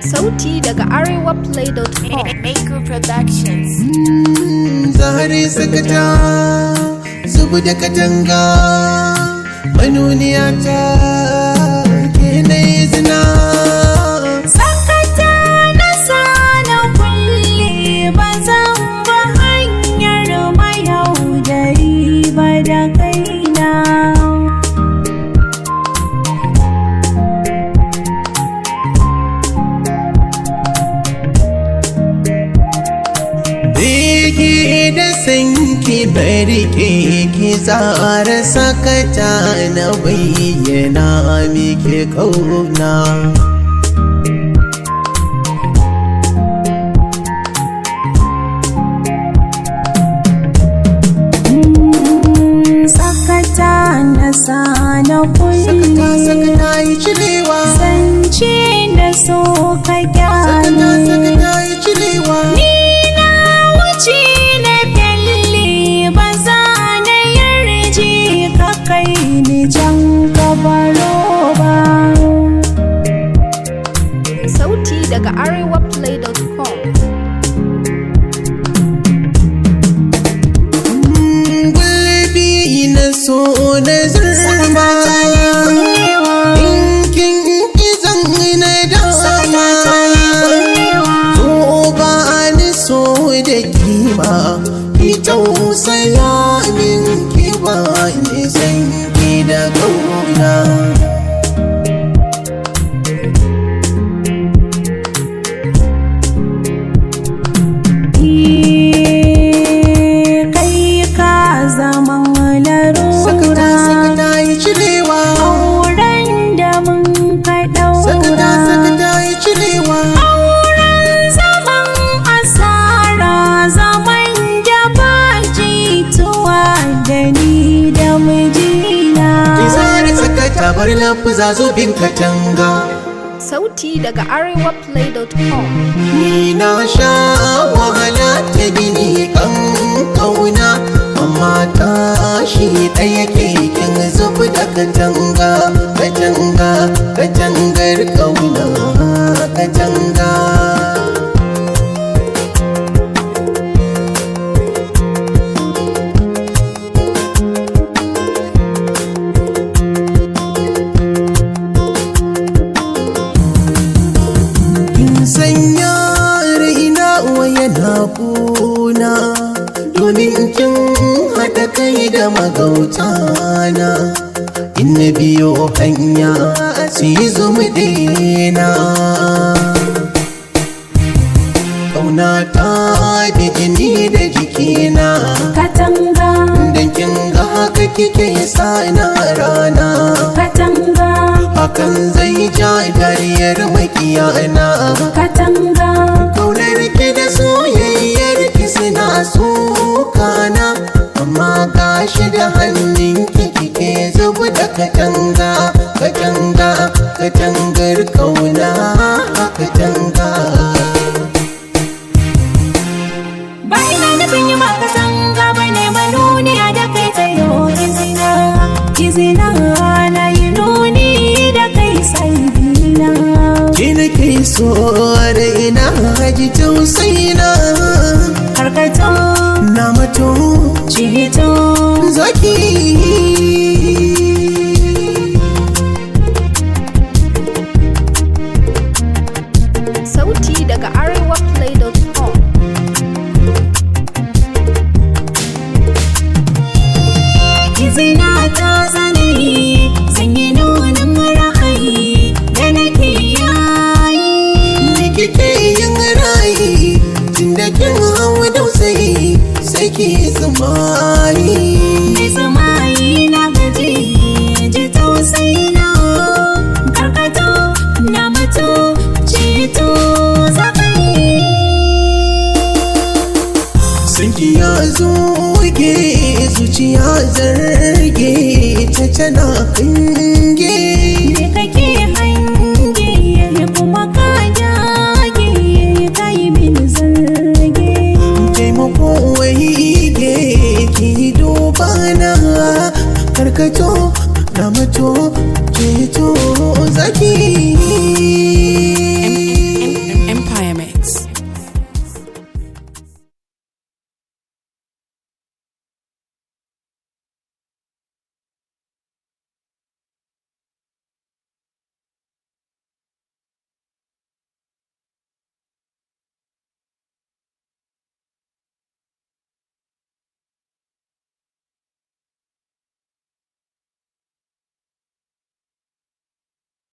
Sauti daga arewaplay.com. Maker Productions. zahari sakata zubu da katanga manuniya ta ke na izina Sakata na sana kulle ba zan ba hanyar mayaudari ba da kaina. biki da sanki bari ke ki tsara sakata na bayyana miki kauna Sakata na sana sakata kulle sakata yi cirewa zance da so ka sakata gyara. sakata yi cirewa Ni na wuce na fyalle ba za na yarje ka kai ni can kabaro ba. Sauti daga arewaplay.com. gulbi na so na zurma Dinkin izan na dama To ba ni so da kima Ki tausaya min ki ba ni san ki da kauna Kai ka zama Sakata larura. sakata yi cirewa Auren da mun ka Sakata ɗaura. sakata yi cirewa Auren zaman asara zaman da ba jituwa da ni da mijina. Ki zara sakata bar lafuza zubin katanga Sauti daga arewaplay.com. Ni na sha wahala ta gini kan kauna amma ta shi ɗaya keken zubi da katanga katanga katangar kauna katanga kin sanya raina wa yana kuna domin kin haɗa kai da magautana in na biyo hanya su yi zumi daina kauna ta da jini da jikina Katanga, dan kin ga haka kike sa na rana katanga, hakan zai ja dariyar makiyana katanga, Kaunar ki da soyayyar ki suna sokana amma gashi da hannun ki kike zubu da katanga katanga katangar kauna katanga ba ina nufin yi ma katanga ba ne manuniya da kai tsayo izina. Izina na yi nuni da kai saidina. ki nake so raina haji tausayina Karkato, na mato cito, zaki Sauti daga arewaplay.com. izina ta zane zan yi nunin ra'ayi da nake yayi. Ni kike yin rayi tunda kin hau dausayi sai ki tsamani Mai samayi na gaji ji tausayi na karkato na mutu ceto zakai Sanki ya zoge zuciya zarge ta tana kange me kake hange kuma ka dage kai min zarge taimako waige ki duba na karkato na mato ceto zaki